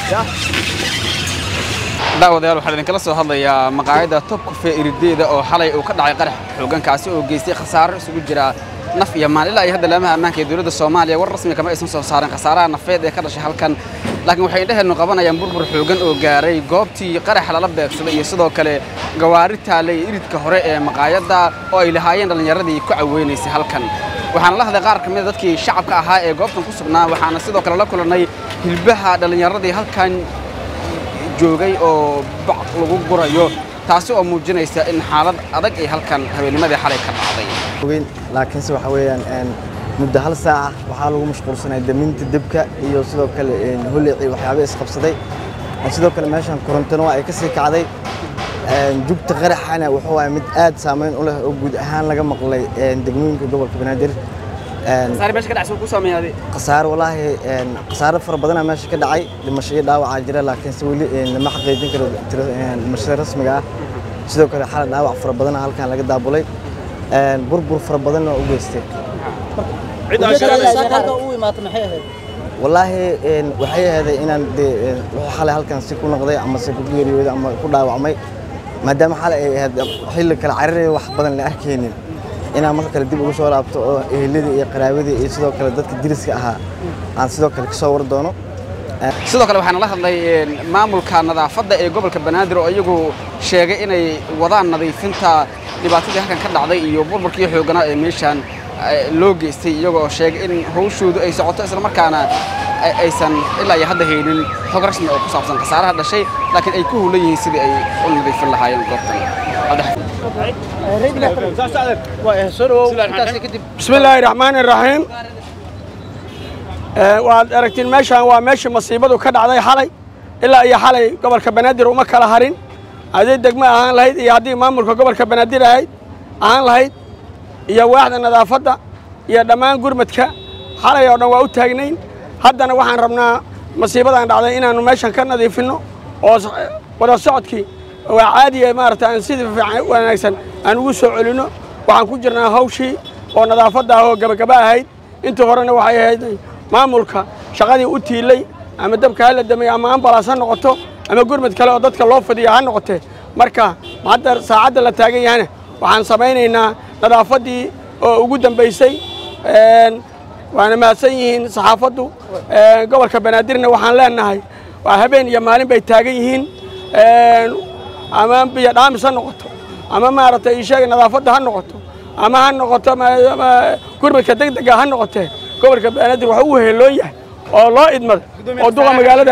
daawadayaal waxaan idinkala soo hadlayaa maqaayadda top cafe irideeda oo xalay uu ka dhacay qarax xoogankaasi oo geystay khasaaro isugu jira naf iyo maal ilaa iyo hadda laamaha ammaanka ee dowladda soomaaliya war rasmi kama aysan soo saarin khasaaraha nafeed ee ka dhashay halkan laakiin waxay indhaheennu qabanayaan burbur xoogan oo gaaray goobtii qaraxa lala beegsaday iyo sidoo kale gawaari taallay iridka hore ee maqaayadda oo ay lahaayeen dhallinyaradii ku caweynaysay halkan waxaana la hadlay qaar ka mid a dadkii shacabka ahaa ee goobtan ku sugnaa waxaana sidoo kale la kulannay hilbaha dhallinyaradii halkan joogay oo bac lagu gurayo taasi oo muujinaysa in xaalad adag ay halkan habeenimadii xalay ka dhacday weyn laakiinse waxa weeyaan muddo hal saaca waxaa lagu mashquulsanay daminta debka iyo sidoo kale holeecii waxyaaba isqabsaday sidoo kale meeshan korontona waa ay ka sii kacday jugta qaraxana wuxuu waaya mid aad saameyn u leh oo guud ahaan laga maqlay degmooyinka gobolka banaadir khasaare walaahi khasaare fara badanaa meesha ka dhacay dhimasho iyo dhaawacaa jira laakiinse weli lama xaqiijin karo dhimashada rasmiga ah sidoo kale xalay dhaawac fara badanaa halkan laga daabulay burbur fara badanna waa u geystay walaahi waxay ahaday inaan dee wuxuu xalay halkan si ku noqday ama se ku geeriyooday ama ku dhaawacmay maadaama xalay ay ahayd xilli kale cararaya wax badan la arkaynin inaan marka kale dib ugu soo laabto oo eheladii iyo qaraabadii iyo sidoo kale dadka diriska ahaa aan sidoo kale kasoo war doono sidoo kale waxaana la hadlay maamulka nadaafadda ee gobolka banaadir oo iyagu sheegay inay wadaan nadiifinta dhibaatadii halkan ka dhacday iyo burburkii xooganaa ee meeshaan loo geystay iyagoo sheegay in hawshoodu ay socoto islamarkaana aysan ilaa iyo hadda haynin xog rasmi oo ku saabsan khasaaraha dhashay laakiin ay ku hulan yihiin sidii ay u nadiifin lahaayeen goobtan بسم الله الرحمن الرحيم waad aragtiin meeshaan waa meeshii masiibadu ka dhacday xalay ilaa iyo xalay gobolka banaadir uma kala harin haddii degmo ahaan lahayd iyo haddii maamulka gobolka banaadir ahayd ahaan lahayd iyo waaxda nadaafadda iyo dhammaan gurmadka xalay oo dhan waa u taagnayn haddana waxaan rabnaa masiibadan dhacday inaannu meeshan ka nadiifinno oo wada socodkii waa caadiya maarata aan sidii fiican wanaagsan aan ugu soo celinno waxaan ku jirnaa hawshii oo nadaafadda ah oo gabagaba ahayd intii horena waxay ahayd maamulka shaqadii u tiilay ama dabka ha la damay ama ambalaas ha noqoto ama gurmad kale oo dadka loo fidiya ha noqotee marka hadda saacadda la taagan yahana waxaan samaynaynaa nadaafaddii oo ugu dambaysay waana mahadsan yihiin saxaafaddu gobolka banaadirna waxaan leenahay waa habeen iyo maalin bay taagan yihiin ama biyo dhaamis ha noqoto ama maaragtay isheega nadaafadda ha noqoto ama ha noqoto gurmadka degdega ha noqotee gobolka banaadir waxa uu heeloon yahay oo loo idmada oo duqa magaalada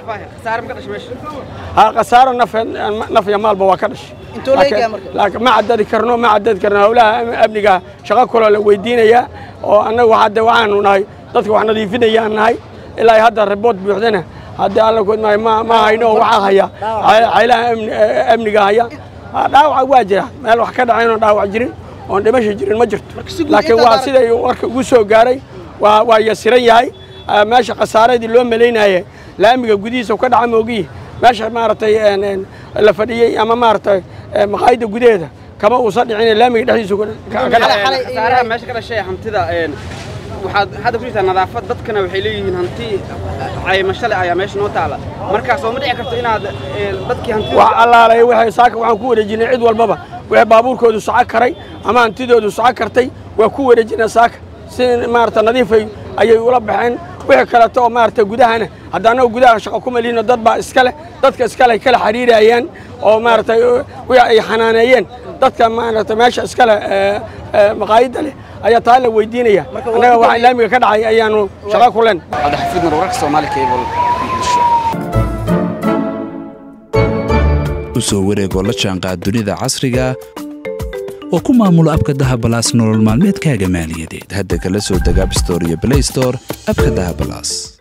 khasaaro naf iyo maalba waa ka dhashay ma cadadi karno ma cadadi karno howlaha amniga shaqo kaloo la weydiinayaa oo annagu hadde waxaanu nahay dadka wax nadiifinayaan nahay ilaa hadda ribood buuxdana haddii alla koodmaayo ma hayno oo waxaa haya caylaha amniga haya dhaawaca waa jira meel wax ka dhacaynoo dhaawac jirin oon dhimasha jirin ma jirto laakiin waa siday warka ugu soo gaaray waa yasiran yahay meesha khasaaradii loo malaynaye laamiga gudihiisa ka dhaca moogiyi meesha maaragtay la fadhiyey ama maaragtay maqaayadda gudaheeda kama uusan dhicin laamiga dhexdiisa meesha ka dhashay hantida waxaad hadda ku jirtaa nadaafad dadkana waxay leeyihiin hanti caymasho leh ayaa meesha noo taala markaas oo ma dhici karto inaad dadkii hantida wax allaalay waxay saaka waxaan ku wareejinay cid walbaba wixii baabuurkoodu soco karay ama hantidoodu soco kartay waa ku wareejinay saaka si maarata nadiifay ayay ula baxeen wixii kaleeto oo maarata gudahana hadda annagu gudaha shaqo ku maliino dad baa iska leh dadka iska leh kala xiriirayaan oo maaragtay wixii ay xanaaneeyeen dadka maarata meesha iska leh maqaayadda leh ayaa taa la weydiinaya annaga waxa laamiga ka dhacay ayaanu shaqo ku leen cabdixafiid nur wararka soomaali cable muqdisho u soo wareegoo la jaanqaad dunida casriga oo ku maamulo abka dahabalaas nolol maalmeedkaaga maaliyadeed hadda kala soo deg abstore iyo blaystore abka dahabalaas